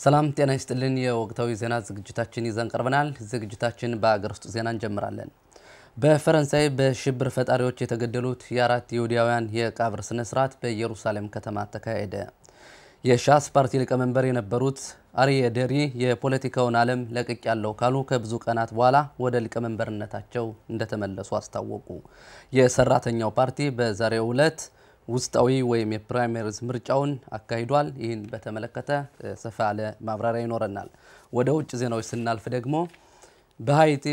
ሰላም ጤና ይስጥልን። የወቅታዊ ዜና ዝግጅታችን ይዘን ቀርበናል። ዝግጅታችን በአገር ውስጥ ዜና እንጀምራለን። በፈረንሳይ በሽብር ፈጣሪዎች የተገደሉት የአራት ይሁዳውያን የቀብር ስነ ስርዓት በኢየሩሳሌም ከተማ ተካሄደ። የሻስ ፓርቲ ሊቀመንበር የነበሩት አርዬ ደሪ የፖለቲካውን ዓለም ለቅቅ ያለው ካሉ ከብዙ ቀናት በኋላ ወደ ሊቀመንበርነታቸው እንደተመለሱ አስታወቁ። የሰራተኛው ፓርቲ በዛሬው ዕለት ውስጣዊ ወይም የፕራይመሪዝ ምርጫውን አካሂዷል። ይህን በተመለከተ ሰፋ ያለ ማብራሪያ ይኖረናል። ወደ ውጭ ዜናዎች ስናልፍ ደግሞ በሀይቲ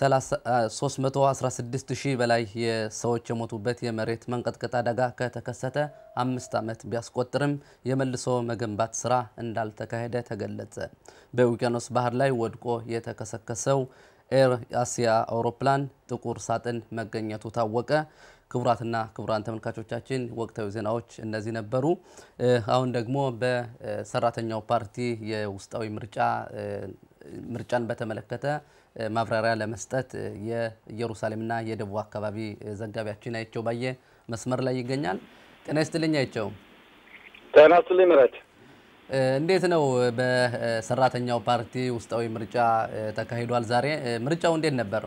316 ሺህ በላይ የሰዎች የሞቱበት የመሬት መንቀጥቀጥ አደጋ ከተከሰተ አምስት ዓመት ቢያስቆጥርም የመልሶ መገንባት ስራ እንዳልተካሄደ ተገለጸ። በውቅያኖስ ባህር ላይ ወድቆ የተከሰከሰው ኤር አሲያ አውሮፕላን ጥቁር ሳጥን መገኘቱ ታወቀ። ክቡራትና ክቡራን ተመልካቾቻችን ወቅታዊ ዜናዎች እነዚህ ነበሩ። አሁን ደግሞ በሰራተኛው ፓርቲ የውስጣዊ ምርጫ ምርጫን በተመለከተ ማብራሪያ ለመስጠት የኢየሩሳሌምና የደቡብ አካባቢ ዘጋቢያችን አይቸው ባየ መስመር ላይ ይገኛል። ጤና ይስጥልኝ አይቸው። ጤና ይስጥልኝ ምረት። እንዴት ነው? በሰራተኛው ፓርቲ ውስጣዊ ምርጫ ተካሂዷል ዛሬ። ምርጫው እንዴት ነበር?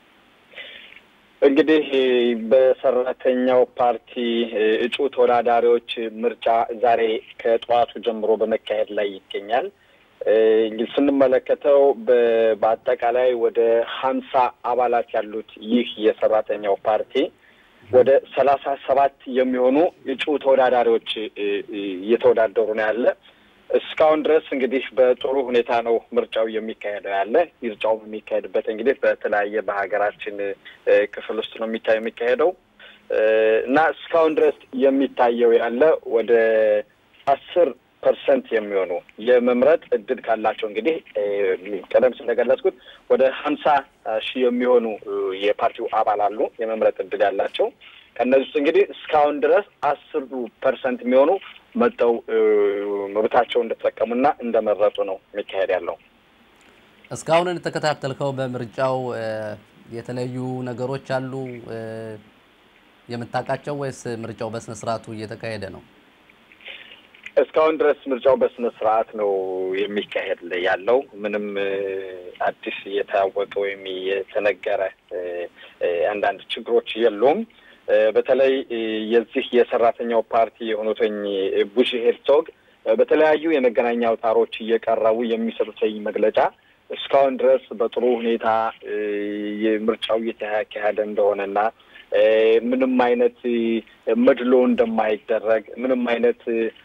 እንግዲህ በሰራተኛው ፓርቲ እጩ ተወዳዳሪዎች ምርጫ ዛሬ ከጠዋቱ ጀምሮ በመካሄድ ላይ ይገኛል። እንግዲህ ስንመለከተው በአጠቃላይ ወደ ሀምሳ አባላት ያሉት ይህ የሰራተኛው ፓርቲ ወደ ሰላሳ ሰባት የሚሆኑ እጩ ተወዳዳሪዎች እየተወዳደሩ ነው ያለ። እስካሁን ድረስ እንግዲህ በጥሩ ሁኔታ ነው ምርጫው የሚካሄደው ያለ። ምርጫው የሚካሄድበት እንግዲህ በተለያየ በሀገራችን ክፍል ውስጥ ነው የሚታ የሚካሄደው እና እስካሁን ድረስ የሚታየው ያለ ወደ አስር ፐርሰንት የሚሆኑ የመምረጥ እድል ካላቸው እንግዲህ ቀደም ሲል እንደገለጽኩት ወደ ሀምሳ ሺህ የሚሆኑ የፓርቲው አባል አሉ የመምረጥ እድል ያላቸው። ከእነዚህ ውስጥ እንግዲህ እስካሁን ድረስ አስሩ ፐርሰንት የሚሆኑ መጠው መብታቸው እንደተጠቀሙና እንደመረጡ ነው የሚካሄድ ያለው። እስካሁን እንደተከታተልከው በምርጫው የተለያዩ ነገሮች አሉ የምታውቃቸው ወይስ ምርጫው በስነ ስርዓቱ እየተካሄደ ነው? እስካሁን ድረስ ምርጫው በስነ ስርዓት ነው የሚካሄድ ያለው። ምንም አዲስ እየታወቀ ወይም የተነገረ አንዳንድ ችግሮች የሉም። በተለይ የዚህ የሰራተኛው ፓርቲ የሆኑትኝ ቡሺ ሄርዞግ በተለያዩ የመገናኛ አውታሮች እየቀረቡ የሚሰጡት መግለጫ እስካሁን ድረስ በጥሩ ሁኔታ ምርጫው እየተካሄደ እንደሆነና ምንም አይነት መድሎ እንደማይደረግ ምንም አይነት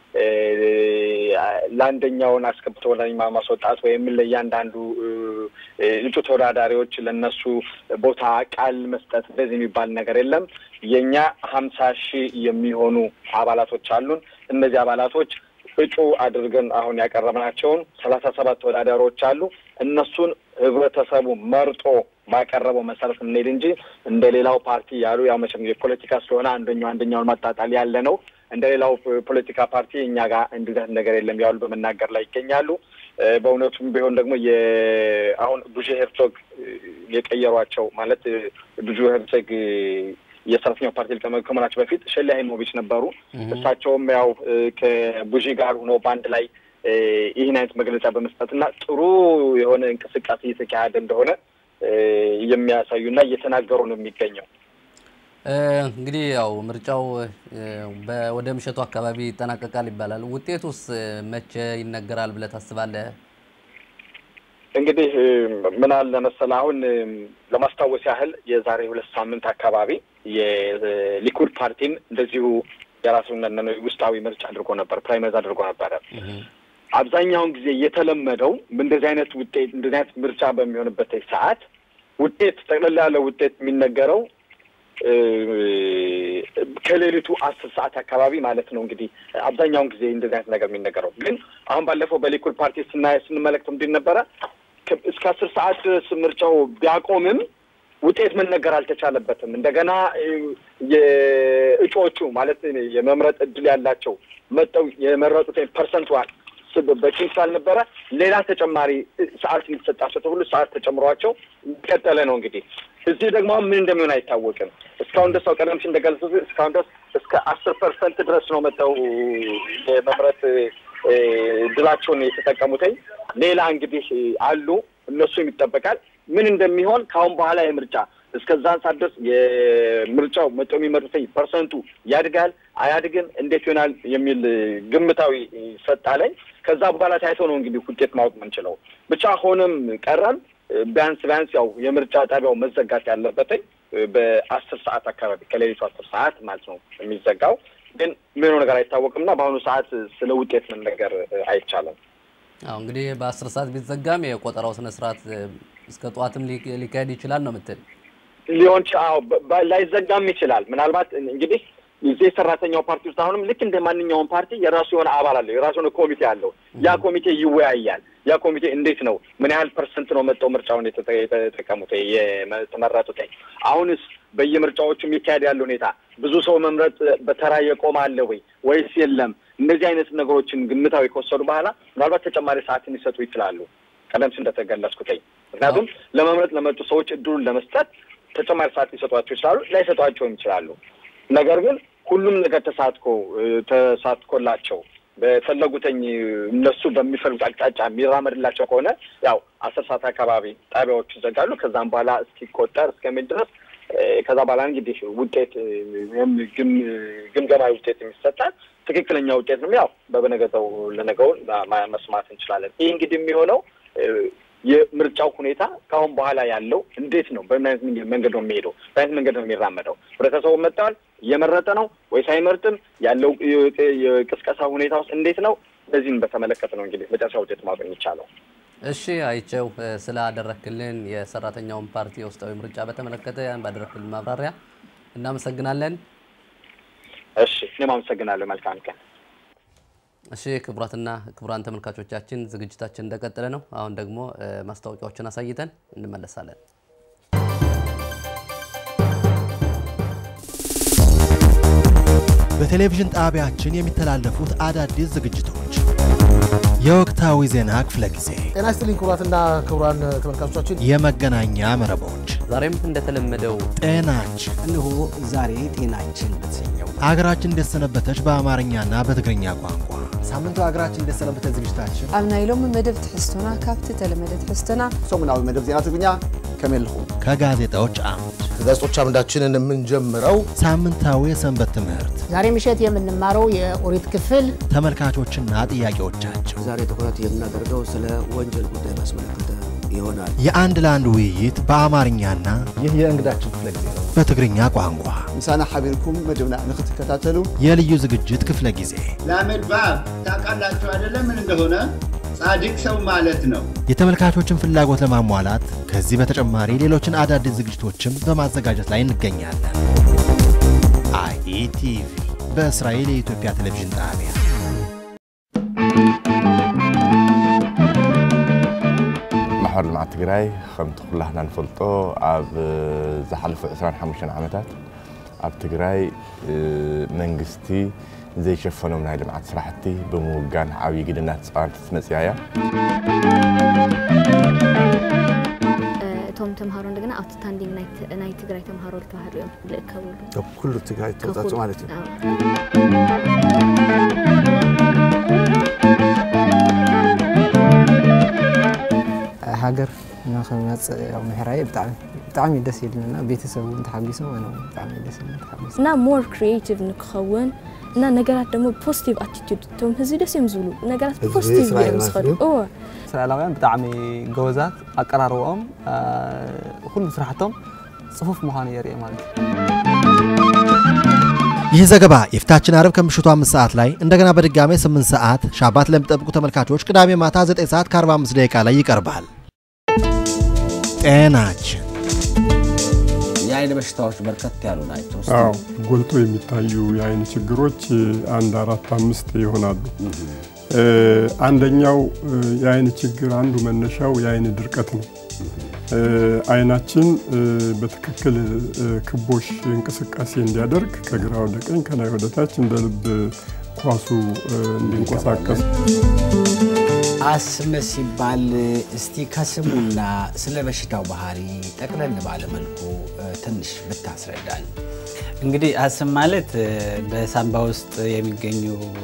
ለአንደኛውን አስገብቶ ለማ ማስወጣት ወይም ለእያንዳንዱ እጩ ተወዳዳሪዎች ለነሱ ቦታ ቃል መስጠት እንደዚህ የሚባል ነገር የለም። የእኛ ሀምሳ ሺህ የሚሆኑ አባላቶች አሉን። እነዚህ አባላቶች እጩ አድርገን አሁን ያቀረብናቸውን ሰላሳ ሰባት ተወዳዳሪዎች አሉ። እነሱን ህብረተሰቡ መርጦ ባቀረበው መሰረት እንሄድ እንጂ እንደ ሌላው ፓርቲ ያሉ ያው መቼም የፖለቲካ ስለሆነ አንደኛው አንደኛውን ማጣጣል ያለ ነው። እንደ ሌላው ፖለቲካ ፓርቲ እኛ ጋር እንደዚህ ነገር የለም ያሉ በመናገር ላይ ይገኛሉ። በእውነቱም ቢሆን ደግሞ አሁን ቡሼ ሄርዞግ የቀየሯቸው ማለት ቡሼ ሄርዞግ የሰራተኛው ፓርቲ ሊቀመንበር ከመሆናቸው በፊት ሼሊ ሃይሞቪች ነበሩ። እሳቸውም ያው ከቡሺ ጋር ሆኖ በአንድ ላይ ይህን አይነት መግለጫ በመስጠትና ጥሩ የሆነ እንቅስቃሴ እየተካሄደ እንደሆነ የሚያሳዩና እየተናገሩ ነው የሚገኘው። እንግዲህ ያው ምርጫው ወደ ምሽቱ አካባቢ ይጠናቀቃል ይባላል። ውጤቱስ መቼ ይነገራል ብለህ ታስባለህ? እንግዲህ ምን አለ መሰለህ፣ አሁን ለማስታወስ ያህል የዛሬ ሁለት ሳምንት አካባቢ የሊኩድ ፓርቲም እንደዚሁ የራሱን ውስጣዊ ምርጫ አድርጎ ነበር፣ ፕራይመሪዝ አድርጎ ነበረ። አብዛኛውን ጊዜ የተለመደው እንደዚህ አይነት ውጤት እንደዚህ አይነት ምርጫ በሚሆንበት ሰዓት ውጤት ጠቅለል ያለ ውጤት የሚነገረው ከሌሊቱ አስር ሰዓት አካባቢ ማለት ነው። እንግዲህ አብዛኛውን ጊዜ እንደዚህ አይነት ነገር የሚነገረው ግን አሁን ባለፈው በሊኩድ ፓርቲ ስናየ ስንመለከት ምንድን ነበረ እስከ አስር ሰዓት ድረስ ምርጫው ቢያቆምም ውጤት መነገር አልተቻለበትም። እንደገና የእጩዎቹ ማለት የመምረጥ እድል ያላቸው መጠው የመረጡት ፐርሰንቷል በቂም ስላልነበረ ሌላ ተጨማሪ ሰዓት እንዲሰጣቸው ተብሎ ሰዓት ተጨምሯቸው ቀጠለ ነው። እንግዲህ እዚህ ደግሞ ምን እንደሚሆን አይታወቅም። እስካሁን ድረስ ቀደም ሲል እንደገለጹት እስካሁን ድረስ እስከ አስር ፐርሰንት ድረስ ነው መጠው የመምረጥ ድላቸውን የተጠቀሙትኝ። ሌላ እንግዲህ አሉ እነሱም ይጠበቃል። ምን እንደሚሆን ከአሁን በኋላ የምርጫ እስከዛን ሰዓት ድረስ የምርጫው መቶ የሚመርጠኝ ፐርሰንቱ ያድጋል አያድግም፣ እንዴት ይሆናል የሚል ግምታዊ ሰጣለኝ። ከዛ በኋላ ታይቶ ነው እንግዲህ ውጤት ማወቅ የምንችለው። ብቻ ሆነም ቀረም ቢያንስ ቢያንስ ያው የምርጫ ጣቢያው መዘጋት ያለበትኝ በአስር ሰዓት አካባቢ ከሌሊቱ አስር ሰዓት ማለት ነው የሚዘጋው። ግን ምነው ነገር አይታወቅምና በአሁኑ ሰዓት ስለ ውጤት መነገር አይቻልም። አሁ እንግዲህ በአስር ሰዓት ቢዘጋም የቆጠራው ስነ ስርዓት እስከ ጠዋትም ሊካሄድ ይችላል ነው የምትል ሊሆን ላይዘጋም ይችላል። ምናልባት እንግዲህ እዚህ የሰራተኛው ፓርቲ ውስጥ አሁንም ልክ እንደ ማንኛውም ፓርቲ የራሱ የሆነ አባል አለው፣ የራሱ የሆነ ኮሚቴ አለው። ያ ኮሚቴ ይወያያል። ያ ኮሚቴ እንዴት ነው ምን ያህል ፐርሰንት ነው መጠው ምርጫውን የተጠቀሙት የተመረጡት? አሁንስ በየምርጫዎቹ የሚካሄድ ያለ ሁኔታ ብዙ ሰው መምረጥ በተራ የቆመ አለ ወይ ወይስ የለም? እነዚህ አይነት ነገሮችን ግምታዊ ከወሰዱ በኋላ ምናልባት ተጨማሪ ሰዓትን ሊሰጡ ይችላሉ። ቀደም ሲል እንደተገለጽኩትኝ ምክንያቱም ለመምረጥ ለመጡ ሰዎች እድሉን ለመስጠት ተጨማሪ ሰዓት ሊሰጧቸው ይችላሉ፣ ላይሰጧቸውም ይችላሉ። ነገር ግን ሁሉም ነገር ተሳትኮ ተሳትኮላቸው በፈለጉትኝ እነሱ በሚፈልጉት አቅጣጫ የሚራመድላቸው ከሆነ ያው አስር ሰዓት አካባቢ ጣቢያዎቹ ይዘጋሉ። ከዛም በኋላ እስኪቆጠር እስከሚል ድረስ ከዛ በኋላ እንግዲህ ውጤት ግምገማዊ ውጤት የሚሰጣል። ትክክለኛ ውጤት ነው ያው በበነገተው ለነገውን መስማት እንችላለን። ይህ እንግዲህ የሚሆነው የምርጫው ሁኔታ ከአሁን በኋላ ያለው እንዴት ነው? በምን አይነት መንገድ ነው የሚሄደው? በአይነት መንገድ ነው የሚራመደው? ህብረተሰቡ መጥተዋል እየመረጠ ነው ወይስ አይመርጥም? ያለው የቅስቀሳ ሁኔታ ውስጥ እንዴት ነው? በዚህም በተመለከተ ነው እንግዲህ መጨረሻ ውጤት ማወቅ የሚቻለው። እሺ አይቸው ስላደረክልን የሰራተኛውን ፓርቲ የውስጣዊ ምርጫ በተመለከተ ባደረክልን ማብራሪያ እናመሰግናለን። እሺ እኔም አመሰግናለሁ። መልካም ቀን። እሺ ክቡራትና ክቡራን ተመልካቾቻችን ዝግጅታችን እንደቀጠለ ነው። አሁን ደግሞ ማስታወቂያዎችን አሳይተን እንመለሳለን። በቴሌቪዥን ጣቢያችን የሚተላለፉት አዳዲስ ዝግጅቶች፣ የወቅታዊ ዜና ክፍለ ጊዜ፣ ጤና ይስጥልኝ ክቡራትና ክቡራን ተመልካቾቻችን፣ የመገናኛ መረቦች፣ ዛሬም እንደተለመደው ጤናችን፣ እነሆ ዛሬ ጤናችን በተሰኘው አገራችን እንደሰነበተች በአማርኛና በትግርኛ ቋንቋ ሳምንቱ ሀገራችን እንደሰነበተ ዝግጅታችን ኣብ ናይ ሎሚ መደብ ትሕዝቶና ካብቲ ተለመደ ትሕዝቶና ሰሙናዊ መደብ ዜና ትግርኛ ከመልኹ ከጋዜጣዎች አምድ ከጋዜጦች አምዳችንን የምንጀምረው ሳምንታዊ የሰንበት ትምህርት ዛሬ ምሽት የምንማረው የኦሪት ክፍል ተመልካቾችና ጥያቄዎቻቸው ዛሬ ትኩረት የምናደርገው ስለ ወንጀል ጉዳይ ባስመለከተ ይሆናል። የአንድ ለአንድ ውይይት በአማርኛና ይህ የእንግዳችን ክፍለ ጊዜ ነው። በትግርኛ ቋንቋ ምሳና ሓቢርኩም መደብና ንክትከታተሉ የልዩ ዝግጅት ክፍለ ጊዜ ላሜድ ባብ ታውቃላችሁ አይደለም ምን እንደሆነ ጻድቅ ሰው ማለት ነው። የተመልካቾችን ፍላጎት ለማሟላት ከዚህ በተጨማሪ ሌሎችን አዳዲስ ዝግጅቶችም በማዘጋጀት ላይ እንገኛለን። አይኢቲቪ በእስራኤል የኢትዮጵያ ቴሌቪዥን ጣቢያ ማሕበር ልምዓት ትግራይ ከምቲ ኩላህና ንፈልጦ ኣብ ዝሓለፈ 25 ዓመታት ኣብ ትግራይ መንግስቲ ዘይሸፈኖም ናይ ልምዓት ስራሕቲ ብምውጋን ዓብዪ ግድና ተፃዋንቲ መፅያ እያ እቶም ተምሃሮ እንደገና ኣውትስታንዲንግ ናይ ትግራይ ተምሃሮ ዝተባሃሉ እዮም ዝእከብሉ ኩሉ ትግራይ ተወፃፁ ማለት እዩ ሃገር ንክመፅእ ያው ምሕራይ ብጣዕሚ ብጣዕሚ ደስ ይብልና ቤተሰብ እውን ተሓጊሱ ኣነ እውን ብጣዕሚ ደስ ይብልና ተሓጊሱ እና ሞር ክሪኤቲቭ ንክኸውን እና ነገራት ደግሞ ፖዚቲቭ ኣቲቱድ እቶም ህዝቢ ደስ እዮም ዝብሉ ነገራት ህዝቢ ፖዚቲቭ እስራኤል እዮም ማለት ዝኸዱ እዩ? እወ እስራኤላውያን ብጣዕሚ ጎበዛት ኣቀራርብኦም ኩሉ ስራሕቶም ፅፉፍ ምዃኑ የርኢ ማለት እዩ ይህ ዘገባ የፊታችን አርብ ከምሽቱ አምስት ሰዓት ላይ እንደገና በድጋሜ 8 ሰዓት ሻባት ለሚጠብቁ ተመልካቾች ቅዳሜ ማታ 9 ሰዓት ከ45 ደቂቃ ላይ ይቀርባል። ጤናችን የአይን በሽታዎች በርከት ያሉ ናቸው። እስቲ አዎ ጎልቶ የሚታዩ የአይን ችግሮች አንድ አራት አምስት ይሆናሉ። አንደኛው የአይን ችግር አንዱ መነሻው የአይን ድርቀት ነው። አይናችን በትክክል ክቦሽ እንቅስቃሴ እንዲያደርግ ከግራ ወደ ቀኝ ከላይ ወደ ታች እንደ ልብ ኳሱ እንዲንቀሳቀስ አስም ሲባል እስቲ ከስሙና ስለ በሽታው ባህሪ ጠቅለል ባለመልኩ ትንሽ ብታስረዳን። እንግዲህ አስም ማለት በሳምባ ውስጥ የሚገኙ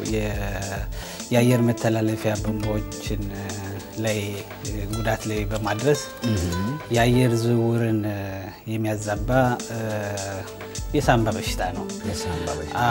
የአየር መተላለፊያ ቧንቧዎችን ላይ ጉዳት ላይ በማድረስ የአየር ዝውውርን የሚያዛባ የሳምባ በሽታ ነው። የሳምባ በሽታ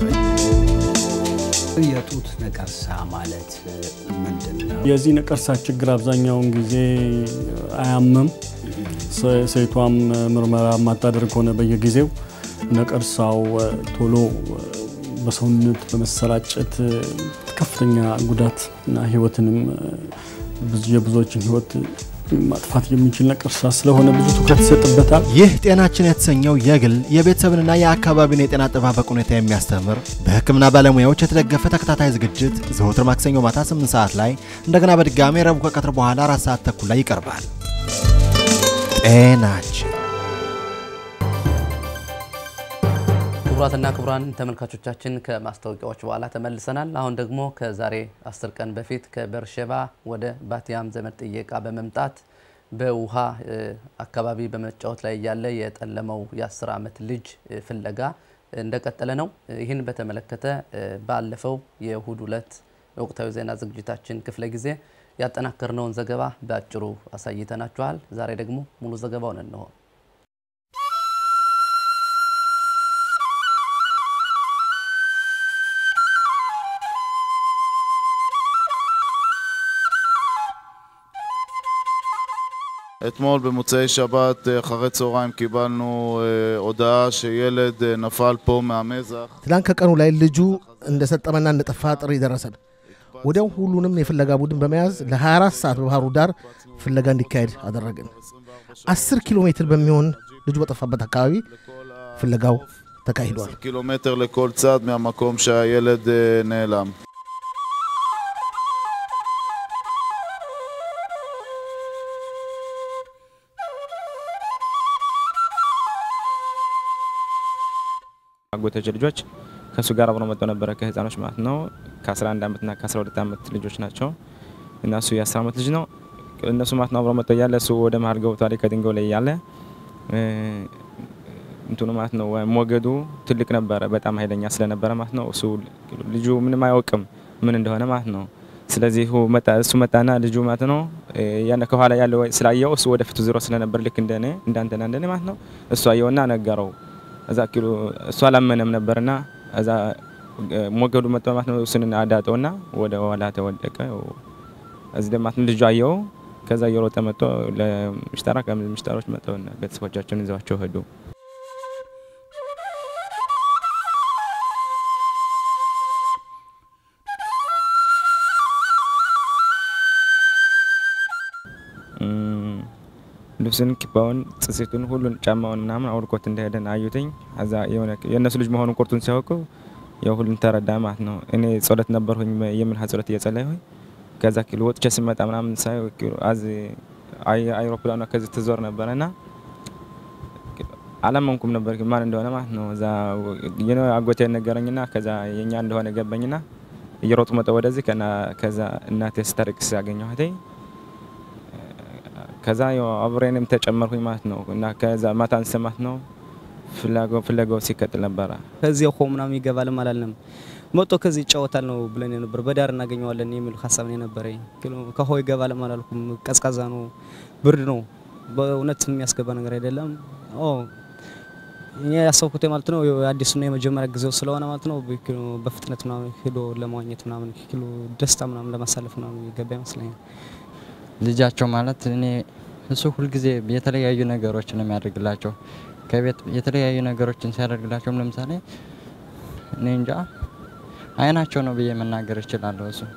የጡት ነቀርሳ ማለት ምንድን ነው? የዚህ ነቀርሳ ችግር አብዛኛውን ጊዜ አያምም። ሴቷም ምርመራ የማታደርግ ከሆነ በየጊዜው ነቀርሳው ቶሎ በሰውነት በመሰራጨት ከፍተኛ ጉዳት እና ህይወትንም የብዙዎችን ህይወት ማጥፋት የሚችል ነቀርሳ ስለሆነ ብዙ ትኩረት ይሰጥበታል። ይህ ጤናችን የተሰኘው የግል የቤተሰብንና የአካባቢን የጤና አጠባበቅ ሁኔታ የሚያስተምር በሕክምና ባለሙያዎች የተደገፈ ተከታታይ ዝግጅት ዘወትር ማክሰኞ ማታ 8 ሰዓት ላይ እንደገና በድጋሚ ረቡዕ ከቀትር በኋላ አራት ሰዓት ተኩል ላይ ይቀርባል። ጤናችን ክቡራትና ክቡራን ተመልካቾቻችን ከማስታወቂያዎች በኋላ ተመልሰናል። አሁን ደግሞ ከዛሬ አስር ቀን በፊት ከበርሸባ ወደ ባቲያም ዘመድ ጥየቃ በመምጣት በውሃ አካባቢ በመጫወት ላይ ያለ የጠለመው የ10 ዓመት ልጅ ፍለጋ እንደቀጠለ ነው። ይህን በተመለከተ ባለፈው የእሁድ ዕለት ወቅታዊ ዜና ዝግጅታችን ክፍለ ጊዜ ያጠናከርነውን ዘገባ በአጭሩ አሳይተናችኋል። ዛሬ ደግሞ ሙሉ ዘገባውን እንሆ። אתמול במוצאי שבת אחרי צהריים קיבלנו הודעה שילד נפל פה מהמזח. ትላንት ከቀኑ ላይ ልጁ እንደሰጠመና እንደጠፋ ጥሪ ደረሰን። ወዲያው ሁሉንም የፍለጋ ቡድን በመያዝ ለ24 ሰዓት በባህሩ ዳር ፍለጋ እንዲካሄድ አደረግን። 10 ኪሎ ሜትር በሚሆን ልጁ በጠፋበት አካባቢ ፍለጋው ተካሂዷል። קילומטר לכל צד מהמקום שהילד נעלם. አጎቶች ልጆች ከእሱ ጋር አብረው መጥተው ነበረ ከህፃኖች ማለት ነው። ከ11 ዓመትና ከ12 ዓመት ልጆች ናቸው እና እሱ የ10 ዓመት ልጅ ነው። እነሱ ማለት ነው አብረው መጥተው እያለ እሱ ወደ መሀል ገብቷል ከድንጋዩ ላይ እያለ እንትኑ ማለት ነው ሞገዱ ትልቅ ነበረ፣ በጣም ኃይለኛ ስለነበረ ማለት ነው እሱ ልጁ ምንም አያውቅም ምን እንደሆነ ማለት ነው። ስለዚህ እሱ መጣና ልጁ ማለት ነው ያነ ከኋላ ያለው ስላየው እሱ ወደፊቱ ዞሮ ስለነበር ልክ እንደኔ እንዳንተና እንደኔ ማለት ነው እሱ አየውና ነገረው። እዛ ኪሎ እሱ አላመነም ነበርና እዛ ሞገዱ መጥቶ ማለት ነው እሱን አዳጠውና ወደ ኋላ ተወደቀ። እዚህ ደግሞ ማለት ልጁ አየው። ከዛ እየሮጠ መጥቶ ለምሽጠራ ከምሽጠሮች መጥተውና ቤተሰቦቻቸውን ይዘዋቸው ሄዱ። ልብስን፣ ኪባውን፣ ጽሴቱን፣ ሁሉን ጫማውን ምናምን አውልቆት እንደሄደን አዩትኝ። እዛ የሆነ የእነሱ ልጅ መሆኑን ቁርጡን ሲያውቁ ያው ሁሉን ተረዳ ማለት ነው። እኔ ጸሎት ነበርሁኝ የምልሃ ጸሎት እየጸለይሁኝ ከዛ ኪሎ ወጥቼ ስመጣ ምናምን ሳይ አዝ አይሮፕላኗ ከዚህ ትዞር ነበረና አላመንኩም ነበር ማን እንደሆነ ማለት ነው። እዛ የኔ አጎቴ ነገረኝና ከዛ የኛ እንደሆነ ገባኝና እየሮጡ መጣ ወደዚህ ከዛ እናቴ ስታለቅስ አገኘኋት። ከዛ አብሬንም ተጨመርኩኝ ማለት ነው እና ከዛ ማታ አንሰማት ነው ፍላጎ ፍለጋው ሲቀጥል ነበረ። ከዚህ ሆ ምናምን ይገባልም አላልንም መጥቶ ከዚህ ይጫወታል ነው ብለን የነበር በዳር እናገኘዋለን የሚል ሀሳብ ነው የነበረኝ። ከሆ ይገባልም አላልኩም። ቀዝቃዛ ነው፣ ብርድ ነው። በእውነት የሚያስገባ ነገር አይደለም። እኔ ያሰብኩት ማለት ነው አዲሱና የመጀመሪያ ጊዜው ስለሆነ ማለት ነው በፍጥነት ምናምን ሄዶ ለመዋኘት ምናምን ኪሎ ደስታ ምናምን ለማሳለፍ ምናምን ይገባ ይመስለኛል። ልጃቸው ማለት እኔ እሱ ሁልጊዜ የተለያዩ ነገሮችን ነው የሚያደርግላቸው። ከቤት የተለያዩ ነገሮችን ሲያደርግላቸውም ለምሳሌ እኔ እንጃ አይናቸው ነው ብዬ መናገር እችላለሁ። እሱ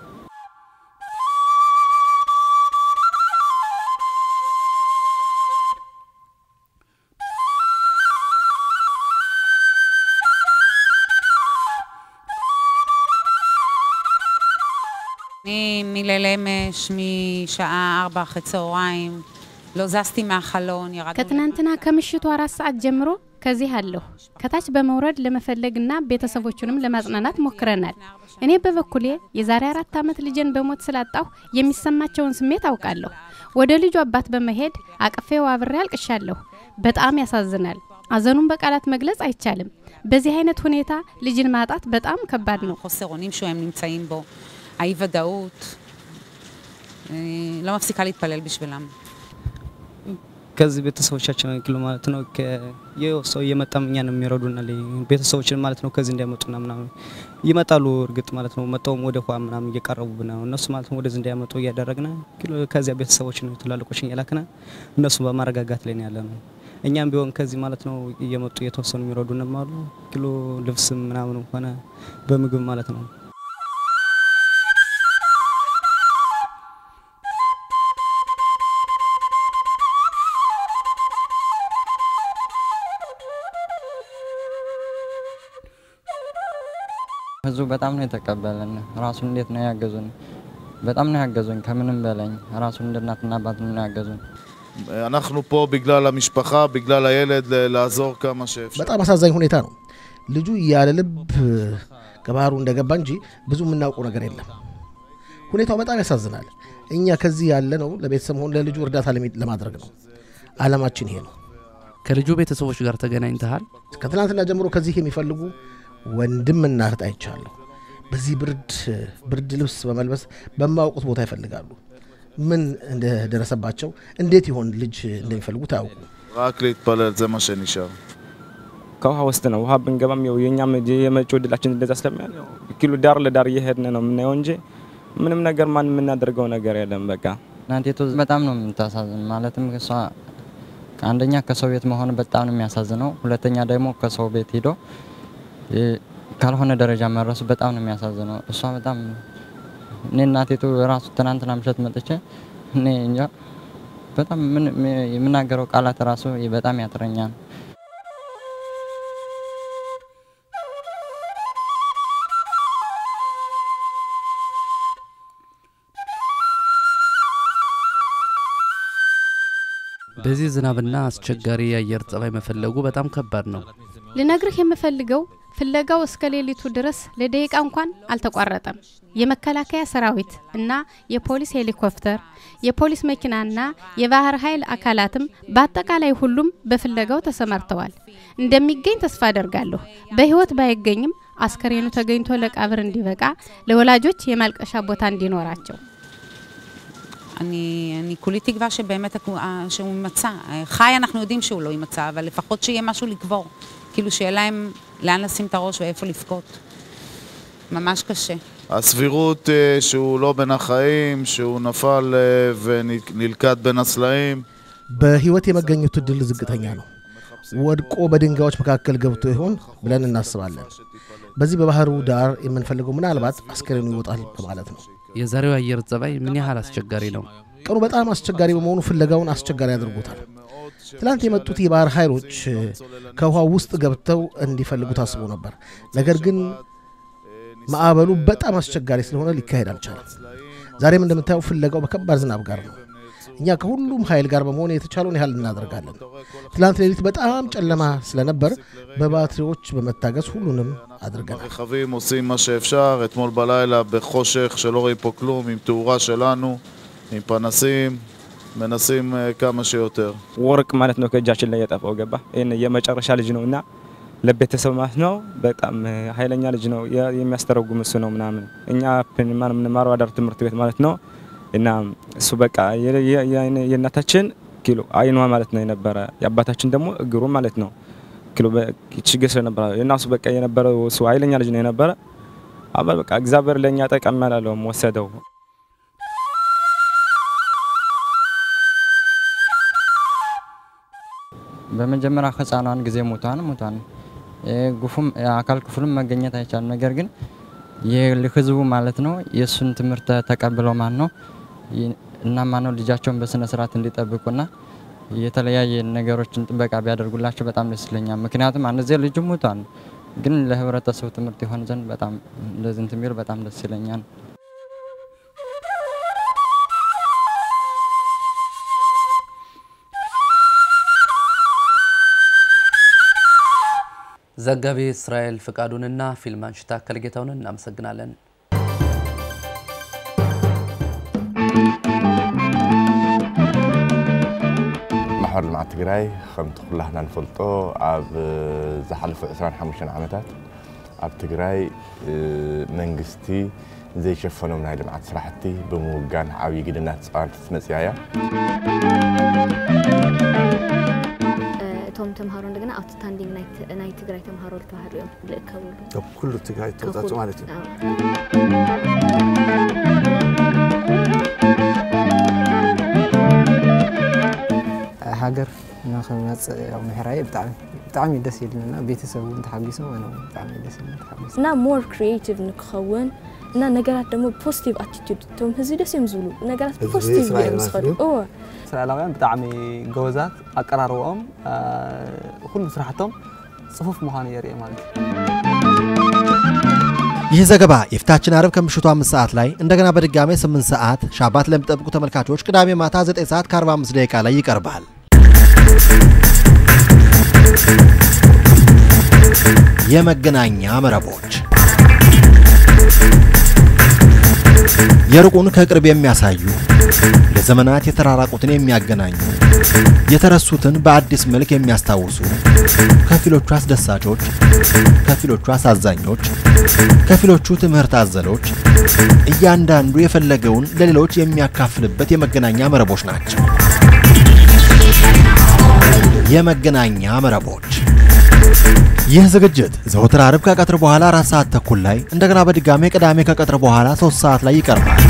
אני מליל אמש, משעה ארבע אחרי צהריים, לא זזתי מהחלון, ירדנו... ከትናንትና ከምሽቱ አራት ሰዓት ጀምሮ ከዚህ አለሁ። ከታች በመውረድ ለመፈለግና ቤተሰቦቹንም ለማጽናናት ሞክረናል። እኔ በበኩሌ የዛሬ አራት ዓመት ልጄን በሞት ስላጣሁ የሚሰማቸውን ስሜት አውቃለሁ። ወደ ልጁ አባት በመሄድ አቅፌው አብሬ አልቅሻለሁ። በጣም ያሳዝናል። አዘኑን በቃላት መግለጽ አይቻልም። በዚህ አይነት ሁኔታ ልጅን ማጣት በጣም ከባድ ነው። חוסר אונים שהם נמצאים בו, האי ודאות, לא מפסיקה להתפלל בשבילם. ከዚህ ቤተሰቦቻችን ኪሎ ማለት ነው ይኸው ሰው እየመጣም እኛን የሚረዱናል ቤተሰቦችን ማለት ነው ከዚህ እንዳይመጡና ምናምን ይመጣሉ። እርግጥ ማለት ነው መጣውም ወደ ኋ ምናምን እየቀረቡብን ነው እነሱ ማለት ነው ወደዚህ እንዳይመጡ እያደረግን ከዚያ ቤተሰቦችን ትላልቆችን እየላክን እነሱ በማረጋጋት ላይ ነው ያለ ነው። እኛም ቢሆን ከዚህ ማለት ነው እየመጡ እየተወሰኑ የሚረዱንም አሉ። ኪሎ ልብስም ምናምን ሆነ በምግብ ማለት ነው ህዝቡ በጣም ነው የተቀበለን። ራሱን እንዴት ነው ያገዙን? በጣም ነው ያገዙን። ከምንም በላይ ራሱን እንደ እናትና አባት ነው ያገዙን። אנחנו פה בגלל המשפחה, בגלל הילד, ל- לעזור כמה שאפשר. በጣም አሳዛኝ ሁኔታ ነው። ልጁ ያለ ልብ ከባህሩ እንደገባ እንጂ ብዙ የምናውቀው ነገር የለም። ሁኔታው በጣም ያሳዝናል። እኛ ከዚህ ያለ ነው ለቤተሰብ ሆን ለልጁ እርዳታ ለሚ- ለማድረግ ነው። አላማችን ይሄ ነው። ከልጁ ቤተሰቦች ጋር ተገናኝተሃል? ከትናንትና ጀምሮ ከዚህ የሚፈልጉ ወንድምና እህት አይቻለሁ። በዚህ ብርድ ብርድ ልብስ በመልበስ በማያውቁት ቦታ ይፈልጋሉ። ምን እንደደረሰባቸው እንዴት ይሆን ልጅ እንደሚፈልጉት አያውቁ። רק להתפלל, זה מה שנשאר. ከውሃ ውስጥ ነው። ውሃ ብንገባም ያው የኛም የመጪው እድላችን እንደዛ ስለሚሆን ያው ኪሎ ዳር ለዳር እየሄድን ነው የምናየው እንጂ ምንም ነገር ማን የምናደርገው ነገር የለም። በቃ እናቴቱ በጣም ነው የምታሳዝን። ማለትም እሷ አንደኛ ከሰው ቤት መሆን በጣም ነው የሚያሳዝነው። ሁለተኛ ደግሞ ከሰው ቤት ሂዶ እ፣ ካልሆነ ደረጃ መድረሱ በጣም ነው የሚያሳዝነው። እሷ በጣም እኔ እናቴቱ ራሱ ትናንትና ምሽት መጥቼ እኔ እንጃ በጣም ምን የምናገረው ቃላት ራሱ በጣም ያጥረኛል። በዚህ ዝናብና አስቸጋሪ የአየር ጸባይ መፈለጉ በጣም ከባድ ነው። ልነግርህ የምፈልገው ፍለጋው እስከ ሌሊቱ ድረስ ለደቂቃ እንኳን አልተቋረጠም። የመከላከያ ሰራዊት እና የፖሊስ ሄሊኮፕተር፣ የፖሊስ መኪናና የባህር ኃይል አካላትም በአጠቃላይ ሁሉም በፍለጋው ተሰማርተዋል። እንደሚገኝ ተስፋ አደርጋለሁ። በህይወት ባይገኝም አስከሬኑ ተገኝቶ ለቀብር እንዲበቃ ለወላጆች የማልቀሻ ቦታ እንዲኖራቸው אני, אני כולי תקווה שבאמת הכו- אה, שהוא יימצא. אה, חי אנחנו יודעים שהוא לא יימצא, אבל לפחות שיהיה משהו לקבור. כאילו שיהיה להם לאן לשים את הראש ואיפה לבכות. ממש קשה. הסבירות אה, שהוא לא בין החיים, שהוא נפל אה, ונלכד בין הסלעים. በህይወት የመገኘቱ እድል ዝቅተኛ ነው። ወድቆ በድንጋዮች መካከል ገብቶ ይሆን ብለን እናስባለን። በዚህ በባህሩ ዳር የምንፈልገው ምናልባት አስከሬኑ ይወጣል በማለት ነው። የዛሬው አየር ጸባይ ምን ያህል አስቸጋሪ ነው? ቀኑ በጣም አስቸጋሪ በመሆኑ ፍለጋውን አስቸጋሪ ያደርጉታል። ትላንት የመጡት የባህር ኃይሎች ከውሃ ውስጥ ገብተው እንዲፈልጉ ታስቦ ነበር። ነገር ግን ማዕበሉ በጣም አስቸጋሪ ስለሆነ ሊካሄድ አልቻለም። ዛሬም እንደምታየው ፍለጋው በከባድ ዝናብ ጋር ነው። እኛ ከሁሉም ኃይል ጋር በመሆን የተቻለውን ያህል እናደርጋለን። ትላንት ሌሊት በጣም ጨለማ ስለነበር በባትሪዎች በመታገዝ ሁሉንም አድርገናል። רכבים עושים מה שאפשר, אתמול בלילה בחושך שלא רואים פה כלום, עם תאורה שלנו, עם פנסים, מנסים אה, כמה שיותר. ወርቅ ማለት ነው ከእጃችን ላይ የጠፋው ገባ። ይህን የመጨረሻ ልጅ ነው እና ለቤተሰብ ማለት ነው በጣም እ፣ ኃይለኛ ልጅ ነው የ- የሚያስተረጉም እሱ ነው ምናምን። እኛ ፕን- ማን የምንማረው አዳር ትምህርት ቤት ማለት ነው እና እሱ በቃ የ- የ- የአይነ- የእናታችን ኪሎ አይኗ ማለት ነው የነበረ የአባታችን ደግሞ እግሩ ማለት ነው ኪሎ በ- ችግር ስለነበረ እና እሱ በቃ የነበረው እሱ ኃይለኛ ልጅ ነው የነበረ። አባ በቃ እግዚአብሔር ለእኛ ጠቀም ያላለውም ወሰደው። በመጀመሪያ ህፃኗን ጊዜ ሞቷን ሞቷን ጉፉም አካል ክፍሉም መገኘት አይቻልም። ነገር ግን የህዝቡ ማለት ነው የእሱን ትምህርት ተቀብለው ማን ነው እና ማነው ልጃቸውን በስነ ስርዓት እንዲጠብቁና የተለያየ ነገሮችን ጥበቃ ቢያደርጉላቸው በጣም ደስ ይለኛል። ምክንያቱም አንድ ጊዜ ልጁ ሞቷል፣ ግን ለህብረተሰቡ ትምህርት ይሆን ዘንድ በጣም እንደዚህ እንትን ቢሉ በጣም ደስ ይለኛል። ዘጋቢ እስራኤል ፍቃዱንና ፊልም አንሺ ታከለ ጌታውን እናመሰግናለን። ማሕበር ልምዓት ትግራይ ከምቲ ኩላህና ንፈልጦ ኣብ ዝሓለፈ 25 ዓመታት ኣብ ትግራይ መንግስቲ ዘይሸፈኖም ናይ ልምዓት ስራሕቲ ብምውጋን ዓብዪ ግድና ተፃዋቲት መፅያ እያ እቶም ተምሃሮ እንደገና ኣውትስታንዲንግ ናይ ትግራይ ተምሃሮ ዝተባሃሉ እዮም ዝእከብሉ ካብ ኩሉ ትግራይ ተወፃፅኡ ማለት እዩ ሃገር ንክመፅእ ያው ምሕራይ ብጣዕሚ ብጣዕሚ ደስ ይብለና ቤተሰብ እውን ተሓጊሶም ኣነ እውን ብጣዕሚ ደስ ይብለና ተሓጊሶ እና ሞር ክሪኤቲቭ ንክኸውን እና ነገራት ደግሞ ፖዚቲቭ ኣቲቱድ እቶም ህዝቢ ደስ እዮም ዝብሉ ነገራት ፖዚቲቭ እዮም ዝኸዱ እወ እስራኤላውያን ብጣዕሚ ጎበዛት ኣቀራርብኦም ኩሉ ስራሕቶም ፅፉፍ ምዃኑ የርኢ ማለት እዩ ይህ ዘገባ የፊታችን አርብ ከምሽቱ አምስት ሰዓት ላይ እንደገና በድጋሜ 8 ሰዓት ሻባት ለሚጠብቁ ተመልካቾች ቅዳሜ ማታ 9 ሰዓት ከ45 ደቂቃ ላይ ይቀርባል። የመገናኛ መረቦች የሩቁን ከቅርብ የሚያሳዩ ለዘመናት የተራራቁትን የሚያገናኙ የተረሱትን በአዲስ መልክ የሚያስታውሱ ከፊሎቹ አስደሳቾች፣ ከፊሎቹ አሳዛኞች፣ ከፊሎቹ ትምህርት አዘሎች፣ እያንዳንዱ የፈለገውን ለሌሎች የሚያካፍልበት የመገናኛ መረቦች ናቸው። የመገናኛ መረቦች ይህ ዝግጅት ዘወትር አርብ ከቀትር በኋላ አራት ሰዓት ተኩል ላይ እንደገና በድጋሜ ቅዳሜ ከቀትር በኋላ ሶስት ሰዓት ላይ ይቀርባል።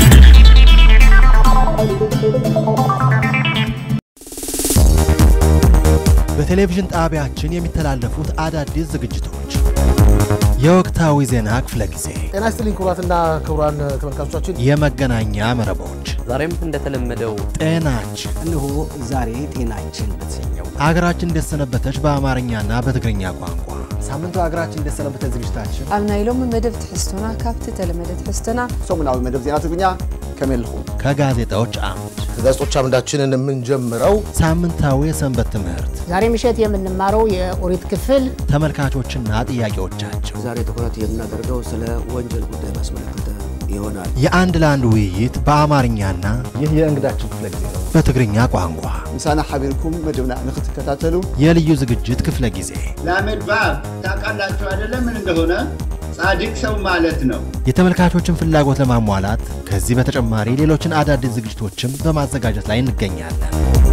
በቴሌቪዥን ጣቢያችን የሚተላለፉት አዳዲስ ዝግጅቶች፣ የወቅታዊ ዜና ክፍለ ጊዜ፣ ጤና ይስጥልኝ ክቡራትና ክቡራን ተመልካቾቻችን፣ የመገናኛ መረቦች፣ ዛሬም እንደተለመደው ጤናችን፣ እነሆ ዛሬ ጤናችን በተሰኘው አገራችን እንደሰነበተች በአማርኛና በትግርኛ ቋንቋ ሳምንቱ ሀገራችን እንደሰነበተች ዝግጅታችን ኣብ ናይ ሎሚ መደብ ትሕዝቶና ካብቲ ተለመደ ትሕዝቶና ሰሙናዊ መደብ ዜና ትግርኛ ከመይ ኣለኹም ከጋዜጣዎች አምድ ከጋዜጦች አምዳችንን የምንጀምረው ሳምንታዊ የሰንበት ትምህርት ዛሬ ምሽት የምንማረው የኦሪት ክፍል ተመልካቾችና ጥያቄዎቻቸው ዛሬ ትኩረት የምናደርገው ስለ ወንጀል ጉዳይ ባስመለከተ ይሆናል። የአንድ ለአንድ ውይይት በአማርኛና ይህ የእንግዳችን ክፍለ ጊዜ ነው። በትግርኛ ቋንቋ ምሳና ሓቢርኩም መደብና ንክትከታተሉ የልዩ ዝግጅት ክፍለ ጊዜ ላሜድ ባብ ታውቃላችሁ አይደለም ምን እንደሆነ ጻድቅ ሰው ማለት ነው። የተመልካቾችን ፍላጎት ለማሟላት ከዚህ በተጨማሪ ሌሎችን አዳዲስ ዝግጅቶችም በማዘጋጀት ላይ እንገኛለን።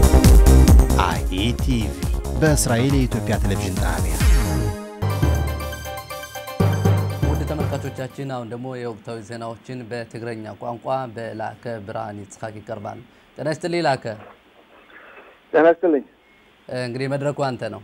አይኢቲቪ በእስራኤል የኢትዮጵያ ቴሌቪዥን ጣቢያ ውድ ተመልካቾቻችን አሁን ደግሞ የወቅታዊ ዜናዎችን በትግረኛ ቋንቋ በላከ ብርሃን ይጽሐቅ ይቀርባል። ጤና ይስጥልኝ ላከ። ጤና ይስጥልኝ። እንግዲህ መድረኩ አንተ ነው።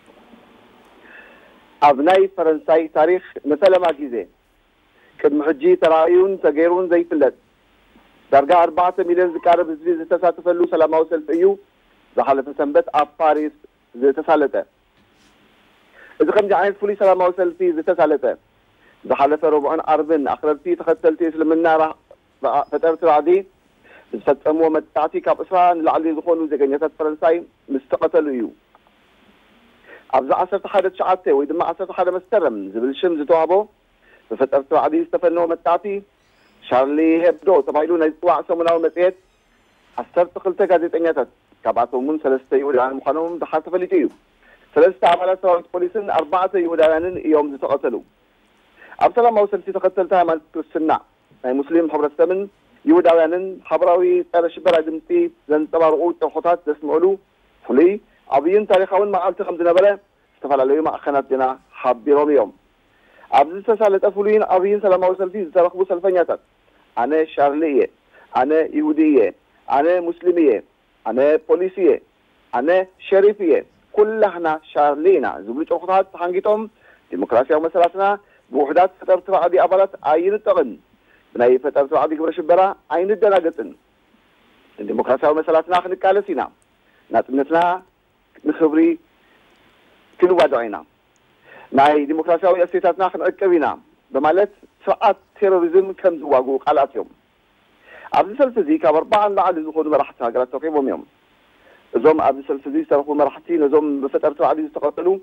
ኣብ ናይ ፈረንሳይ ታሪክ ንሰለማ ግዜ ቅድሚ ሕጂ ተራእዩን ተገይሩን ዘይፍለጥ ዳርጋ ኣርባዕተ ሚልዮን ዝቃረብ ህዝቢ ዝተሳተፈሉ ሰላማዊ ሰልፊ እዩ ዝሓለፈ ሰንበት ኣብ ፓሪስ ዝተሳለጠ እዚ ከምዚ ዓይነት ፍሉይ ሰላማዊ ሰልፊ ዝተሳለጠ ዝሓለፈ ረቡዕን ዓርብን ኣክረርቲ ተኸተልቲ እስልምና ፈጠርቲ ራዕዲ ዝፈፀምዎ መጣዕቲ ካብ እስራ ንላዕሊ ዝኾኑ ዜገኛታት ፈረንሳይ ምስ ተቐተሉ እዩ ኣብዚ ዓሰርተ ሓደ ትሽዓተ ወይ ድማ ዓሰርተ ሓደ መስከረም ዝብል ሽም ዝተዋህቦ ብፈጠርቲ ባዕዲ ዝተፈነወ መጣዕቲ ሻርሊ ሄብዶ ተባሂሉ ናይ ዝፅዋዕ ሰሙናዊ መፅሄት ዓሰርተ ክልተ ጋዜጠኛታት ካብኣቶም እውን ሰለስተ ይሁዳውያን ምዃኖም ድሓር ተፈሊጡ እዩ ሰለስተ ኣባላት ሰራዊት ፖሊስን ኣርባዕተ ይሁዳውያንን እዮም ዝተቐተሉ ኣብ ሰላማዊ ሰልፊ ተኸተልቲ ሃይማኖት ክርስትና ናይ ሙስሊም ሕብረተሰብን ይሁዳውያንን ሓበራዊ ፀረ ሽበራ ድምፂ ዘንፀባርቑ ጥርሑታት ዘስምዕሉ ፍሉይ ዓብይን ታሪካውን መዓልቲ ከም ዝነበረ ዝተፈላለዩ ማእኸናት ዜና ሓቢሮም እዮም ኣብዚ ዝተሳለጠ ፍሉይን ዓብይን ሰላማዊ ሰልፊ ዝተረኽቡ ሰልፈኛታት ኣነ ሻርሊ እየ ኣነ ይሁዲ እየ ኣነ ሙስሊም እየ ኣነ ፖሊስ እየ ኣነ ሸሪፍ እየ ኩላህና ሻርሊ ኢና ዝብሉ ጭርኩታት ተሓንጊጦም ዲሞክራሲያዊ መሰላትና ብውሕዳት ፈጠርቲ ባዕዲ ኣባላት ኣይንጠቕን ብናይ ፈጠርቲ ባዕዲ ግብረ ሽበራ ኣይንደናገፅን ንዲሞክራሲያዊ መሰላትና ክንቃለስ ኢና ናፅነትና ንክብሪ ክንዋድቕ ኢና ናይ ዲሞክራሲያዊ እሴታትና ክንዕቅብ ኢና በማለት ስርዓት ቴሮሪዝም ከም ዝዋግኡ ቃልኣት እዮም ኣብዚ ሰልፊ እዚ ካብ ኣርባዓን ላዕሊ ዝኾኑ መራሕቲ ሃገራት ተረኪቦም እዮም እዞም ኣብዚ ሰልፊ እዚ ዝተረኽቡ መራሕቲ ነዞም ብፈጠርቲ ባዕዲ ዝተቐተሉ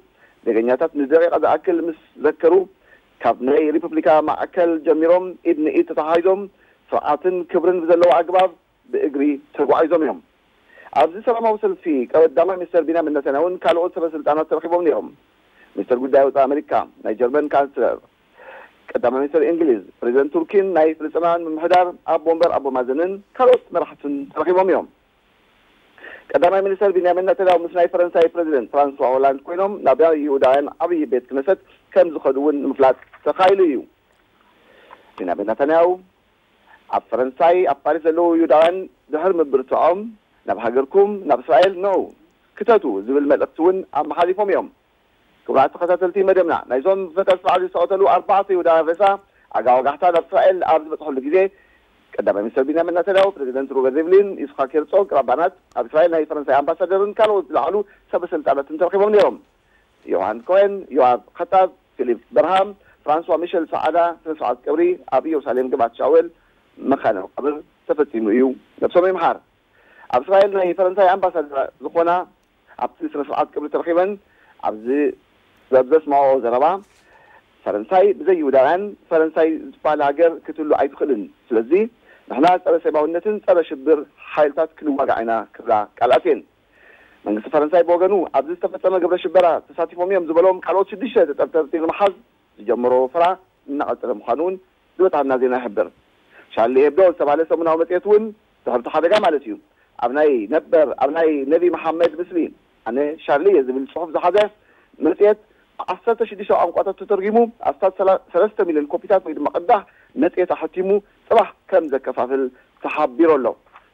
ደገኛታት ንደቂቃ ዝኣክል ምስ ዘከሩ ካብ ናይ ሪፐብሊካ ማዕከል ጀሚሮም ኢድ ንኢድ ተተሓሒዞም ስርዓትን ክብርን ብዘለዎ ኣግባብ ብእግሪ ተጓዒዞም እዮም ኣብዚ ሰላማዊ ሰልፊ ቀዳማይ ሚኒስተር ቢንያሚን ኔታንያሁን ካልኦት ሰበስልጣናት ተረኪቦም ነይሮም ሚኒስተር ጉዳይ ወፃኢ ኣሜሪካ ናይ ጀርመን ካንስለር ቀዳማይ ሚኒስተር እንግሊዝ ፕሬዚደንት ቱርኪን ናይ ፍልስጥናውያን ምምሕዳር ኣቦ ወንበር ኣቦ ማዘንን ካልኦት መራሕትን ተረኪቦም እዮም ቀዳማይ ሚኒስተር ቢንያሚን ኔታንያሁ ምስ ናይ ፈረንሳይ ፕሬዚደንት ፍራንሷ ሆላንድ ኮይኖም ናብ ይሁዳውያን ዓብዪ ቤት ክነሰት ከም ዝኸዱ እውን ንምፍላጥ ተኻኢሉ እዩ ቢንያሚን ኔታንያሁ ኣብ ፈረንሳይ ኣብ ፓሪስ ዘለዉ ይሁዳውያን ድሕሪ ምብርትዖም ናብ ሃገርኩም ናብ እስራኤል ነው ክተቱ ዝብል መልእክቲ እውን ኣመሓሊፎም እዮም ክቡራት ተኸታተልቲ መደብና ናይዞም ፈተት በዓል ዝተቐተሉ ኣርባዕተ ይሁዳውያን ሬሳ ኣጋወጋሕታ ናብ እስራኤል ኣብ ዝበፅሐሉ ግዜ ቀዳማይ ሚኒስተር ቢንያሚን ኔታንያሁ ፕሬዚደንት ሩበን ሪቭሊን ይስሐቅ ሄርጾግ ራባናት ኣብ እስራኤል ናይ ፈረንሳይ ኣምባሳደርን ካልኦት ዝለዓሉ ሰበስልጣናትን ተረኪቦም ነይሮም ዮሃን ኮሄን ዮሃብ ከታብ ፊሊፕ በርሃም ፍራንሷ ሚሸል ሰዓዳ ስነ ስርዓት ቀብሪ ኣብ ኢየሩሳሌም ግባት ሻውል መካነ መቃብር ተፈፂሙ እዩ ነብሶም ይምሓር ኣብ እስራኤል ናይ ፈረንሳይ ኣምባሳደር ዝኾና ኣብቲ ስነ ስርዓት ቅብሪ ተረኪበን ኣብዚ ዘስማዖ ዘረባ ፈረንሳይ ብዘይ ይሁዳውያን ፈረንሳይ ዝበሃል ሃገር ክትህሉ ኣይትኽእልን ስለዚ ንሕና ፀረ ሰብኣውነትን ፀረ ሽብር ሓይልታት ክንዋጋዕ ኢና ክብላ ቃልኣት እየን መንግስቲ ፈረንሳይ ብወገኑ ኣብዚ ዝተፈፀመ ግብረ ሽበራ ተሳቲፎም እዮም ዝበሎም ካልኦት ሽዱሽተ ተጠርጠርቲ ንምሓዝ ዝጀመሮ ፍራ እናቐፀለ ምዃኑ እውን ዝበፅሐና ዜና ይሕብር ሻርሊ ሄብዶ ዝተባሃለ ሰሙናዊ መፅሄት እውን ድሕርቲ ሓደጋ ማለት እዩ ኣብ ናይ ነበር ኣብ ናይ ነቢ መሓመድ ምስሊ ኣነ ሻርሊ እየ ዝብል ፅሑፍ ዝሓዘ መፅሄት ዓሰርተ ሽዱሽተ ቋንቋታት ተተርጊሙ ኣብታት ሰለስተ ሚልዮን ኮፒታት ወይ ድማ ቅዳሕ መፅሄት ኣሕቲሙ ፅባሕ ከም ዘከፋፍል ተሓቢሩ ኣሎ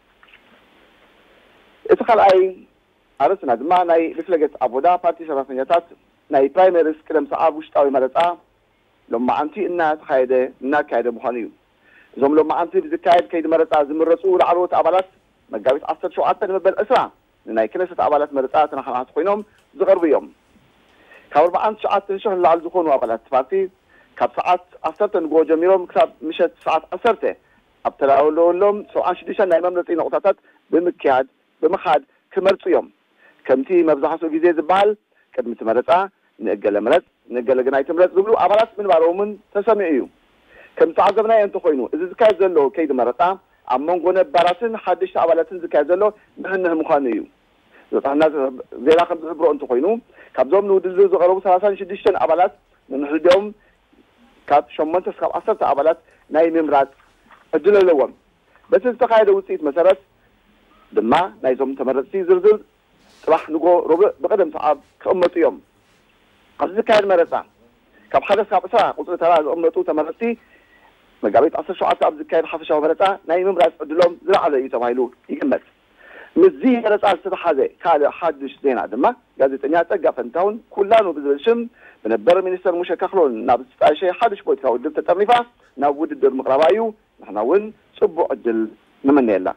እቲ ካልኣይ ኣርእስና ድማ ናይ ሪፍለገት ኣቦዳ ፓርቲ ሰራሕተኛታት ናይ ፕራይመሪስ ቅደም ሰዓብ ውሽጣዊ መረፃ ሎማዓንቲ እናተካየደ እናካየደ ምኳኑ እዩ እዞም ሎማዓንቲ ብዝካየድ ከይዲ መረፃ ዝምረፁ ላዕለዎት ኣባላት መጋቢት ዓሰርተ ሸውዓተ ንመበል እስራ ንናይ ክነሰት ኣባላት መረፃ ተናሓናሓቲ ኮይኖም ዝቐርቡ እዮም ካብ ኣርባዓን ትሽዓተ ሽሕ ንላዕሊ ዝኾኑ ኣባላት ፓርቲ ካብ ሰዓት ዓሰርተ ንግሆ ጀሚሮም ክሳብ ምሸት ሰዓት ዓሰርተ ኣብ ተዳለወሎም ሰብዓን ሽዱሽተ ናይ መምረፂ ነቁጣታት ብምክያድ ብምኻድ ክመርፁ እዮም ከምቲ መብዛሕትኡ ግዜ ዝበሃል ቅድሚ እቲ መረፃ ንእገለ ምረፅ ንእገለ ግና ይትምረፅ ዝብሉ ኣባላት ምንባሮምን ተሰሚዑ እዩ ከም ተዓዘብናዮ እንተኮይኑ እዚ ዝካየድ ዘሎ ከይዲ መረፃ ኣብ መንጎ ነባራትን ሓደሽቲ ኣባላትን ዝካየድ ዘሎ ንሕንህ ምኳኑ እዩ ዝበፅሐና ዜና ከም ዝሕብሮ እንተኮይኑ ካብዞም ንውድድር ዝቀረቡ ሰላሳን ሽዱሽተን ኣባላት ንንሕድኦም ካብ ሸሞንተ እስካብ ዓሰርተ ኣባላት ናይ ምምራፅ ዕድል ኣለዎም በቲ ዝተካየደ ውፅኢት መሰረት ድማ ናይዞም ተመረፅቲ ዝርዝር ፅባሕ ንጎ ርቡዕ ብቅደም ሰዓብ ክቕመጡ እዮም ኣብዚ ዝካየድ መረፃ ካብ ሓደ እስካብ ዕስራ ቁፅሪ ተራ ዝቕመጡ ተመረፅቲ መጋቢት ዓሰርተ ሸውዓተ ኣብ ዝካየድ ሓፈሻዊ መረፃ ናይ ምምራፅ ዕድሎም ዝለዓለ እዩ ተባሂሉ ይግመት ምዚ መረፃ ዝተተሓዘ ካልእ ሓዱሽ ዜና ድማ ጋዜጠኛ ፀጋ ፈንታውን ኩላኑ ብዝብል ሽም ብነበረ ሚኒስተር ሙሸ ካክሎን ናብ ዝጣየሸ ሓዱሽ ፖለቲካዊ ውድብ ተጠርኒፋ ናብ ውድድር ምቅረባ እዩ ንሕና እውን ፅቡቅ ዕድል ንመነየላ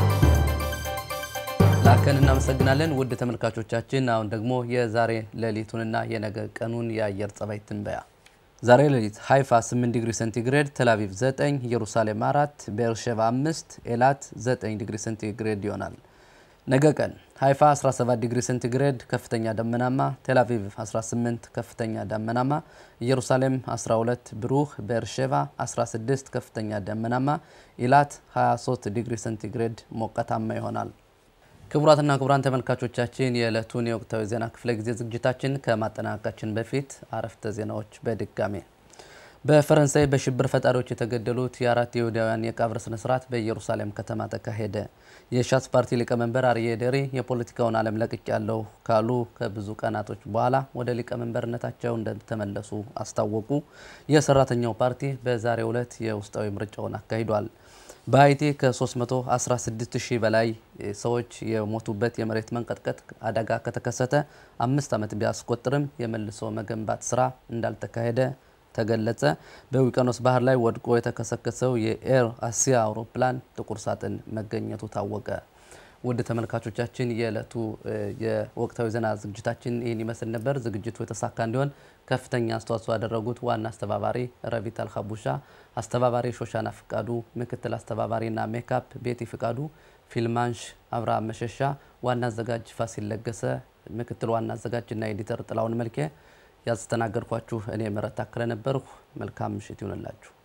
ላከን እናመሰግናለን። ውድ ተመልካቾቻችን አሁን ደግሞ የዛሬ ሌሊቱንና የነገ ቀኑን የአየር ጸባይ ትንበያ። ዛሬ ሌሊት ሃይፋ 8 ዲግሪ ሴንቲግሬድ፣ ቴልአቪቭ 9፣ ኢየሩሳሌም 4፣ ቤርሼባ 5፣ ኤላት 9 ዲግሪ ሴንቲግሬድ ይሆናል። ነገ ቀን ሃይፋ 17 ዲግሪ ሴንቲግሬድ ከፍተኛ ደመናማ፣ ቴልአቪቭ 18 ከፍተኛ ደመናማ፣ ኢየሩሳሌም 12 ብሩህ፣ ቤርሼባ 16 ከፍተኛ ደመናማ፣ ኢላት 23 ዲግሪ ሴንቲግሬድ ሞቃታማ ይሆናል። ክቡራትና ክቡራን ተመልካቾቻችን የዕለቱን የወቅታዊ ዜና ክፍለ ጊዜ ዝግጅታችን ከማጠናቀቃችን በፊት አረፍተ ዜናዎች በድጋሜ በፈረንሳይ በሽብር ፈጣሪዎች የተገደሉት የአራት ይሁዳውያን የቀብር ስነ ስርዓት በኢየሩሳሌም ከተማ ተካሄደ። የሻስ ፓርቲ ሊቀመንበር አርዬ ደሪ የፖለቲካውን ዓለም ለቅቅ ያለው ካሉ ከብዙ ቀናቶች በኋላ ወደ ሊቀመንበርነታቸው እንደተመለሱ አስታወቁ። የሰራተኛው ፓርቲ በዛሬው ዕለት የውስጣዊ ምርጫውን አካሂዷል። በሀይቲ ከ316 ሺህ በላይ ሰዎች የሞቱበት የመሬት መንቀጥቀጥ አደጋ ከተከሰተ አምስት ዓመት ቢያስቆጥርም የመልሶ መገንባት ስራ እንዳልተካሄደ ተገለጸ። በውቅያኖስ ባህር ላይ ወድቆ የተከሰከሰው የኤር አሲያ አውሮፕላን ጥቁር ሳጥን መገኘቱ ታወቀ። ውድ ተመልካቾቻችን የዕለቱ የወቅታዊ ዜና ዝግጅታችን ይህን ይመስል ነበር። ዝግጅቱ የተሳካ እንዲሆን ከፍተኛ አስተዋጽኦ ያደረጉት ዋና አስተባባሪ ረቪታል ሀቡሻ፣ አስተባባሪ ሾሻና ፍቃዱ፣ ምክትል አስተባባሪና ሜካፕ ቤቲ ፍቃዱ፣ ፊልማንሽ አብርሃም መሸሻ፣ ዋና አዘጋጅ ፋሲል ለገሰ፣ ምክትል ዋና አዘጋጅና ኤዲተር ጥላውን መልኬ ያስተናገድኳችሁ እኔ ምህረት ታከለ ነበርኩ። መልካም ምሽት ይሁንላችሁ።